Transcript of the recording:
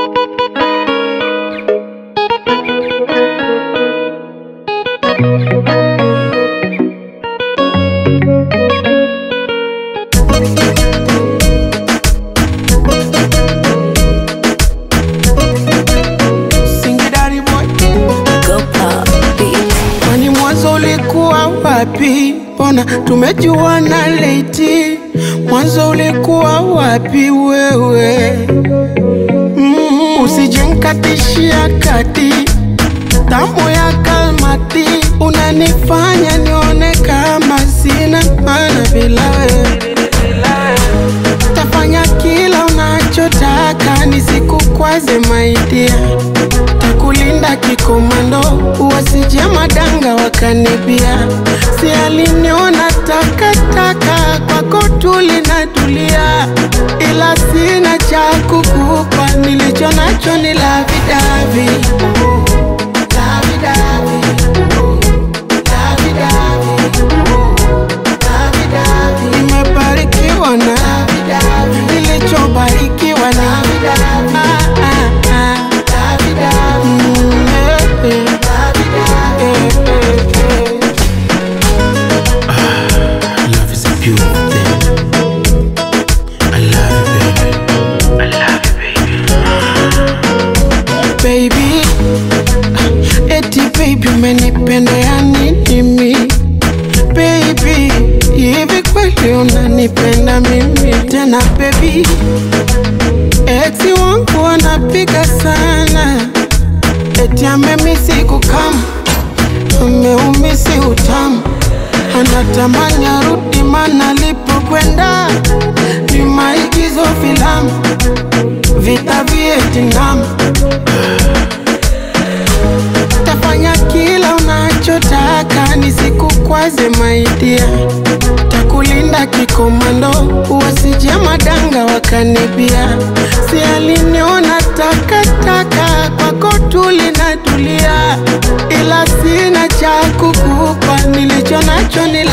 Singidari boy, Go pop beat. kwani mwanzo ulikuwa wapi? Mbona tumejuana leti? Mwanzo ulikuwa wapi wewe? Mm, usijenkatishia kati tamu ya kalmati, unanifanya nione kama sina maana bila wewe. Tafanya kila unachotaka nisikukwaze maidia, takulinda kikomando, wasije madanga wakanibia. Si aliniona takataka, kwako tulinatulia, ila sina cha kukupa, nilicho nacho ni lavidavi Lavi-davi. Lavi-davi. Nimebarikiwa na nilichobarikiwa na Ah, ah, ah. Mm, eh, eh. Eh, eh, eh. Love is a beautiful thing. I love you, baby. I love you, baby. baby eti baby umenipendea nini mi baby hivi kweli unanipenda mimi tena baby eti wangu anapiga sana eti amemisi kukam ameumisi utamu anatamani arudi mana alipokwenda ni maigizo filamu vita Vietnam tafanya kila unachotaka nisikukwaze maidia takulinda kikomando wasije madanga wakanibia si aliniona takataka kwako tulinatulia ila sina cha kukupa nilicho nacho ni